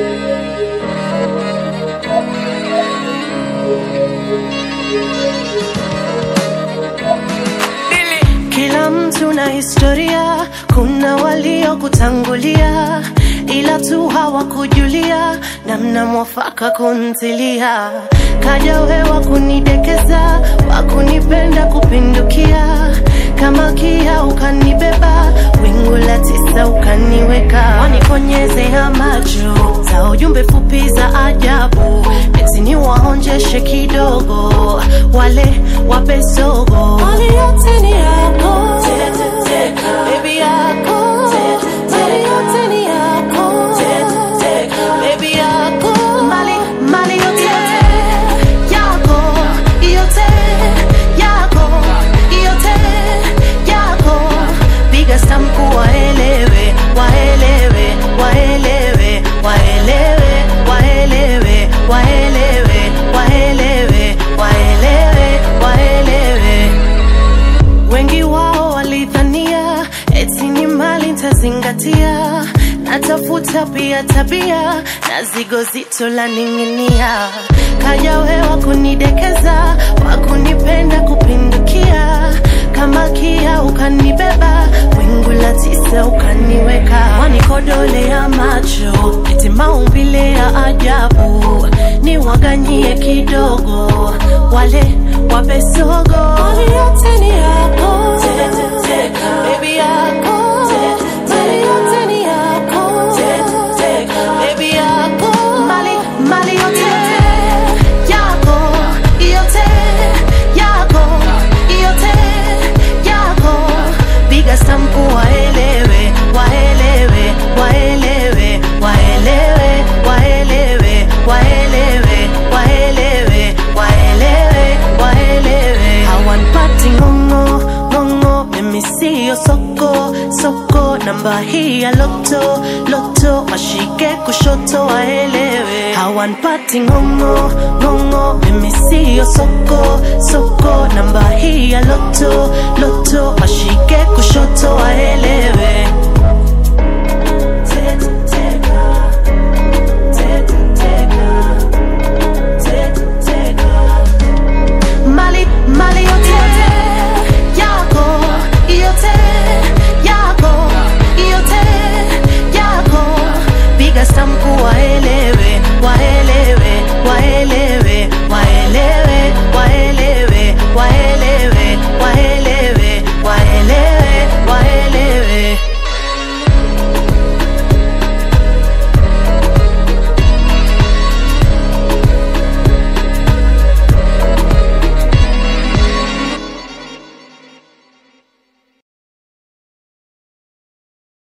Kila mtu na historia, kuna waliokutangulia, ila tu hawakujulia namna mwafaka kuntilia. Kaja wewa kunidekeza, wakunipenda kupindukia, kama kia ukanibeba, wingu la tisa ukaniweka, wanikonyezea macho za ujumbe fupi za ajabu, eti ni waonjeshe kidogo, wale wape sogo, mali yote ni yako, baby yako, mali yote ni yako, baby yako, mali mali yote yako, yote yako, yote yako, piga stampu waelewe, waelewe, waelewe, waelewe, waelewe, waelewe, waelewe, waelewe, waelewe. Wengi wao walidhania eti ni mali ntazingatia, natafuta pia tabia na zigo zito la ning'inia. Kaja wewa kunidekeza, wakunipenda kupindukia, kama kia ukanibeba, wingu la tisa ukaniweka, wanikodolea macho, eti maumbile ya ajabu, ni waganyie kidogo, wale wape sogo, mali yote ni yako, baby yako, mali yote ni yako, baby yako, mali mali yote yako, yote yako, yote yako, piga stampu waelewe, waelewe, waelewe, waelewe, waelewe, waelewe, waelewe, waelewe, waelewe. Hawanipati ng'ong'o, ng'ong'o, mimi siyo soko, soko, namba hii ya loto, loto, washike kushoto waelewe. Hawanipati ng'ong'o, ng'ong'o, mimi siyo soko, soko, namba hii ya loto, loto, washike kushoto waelewe.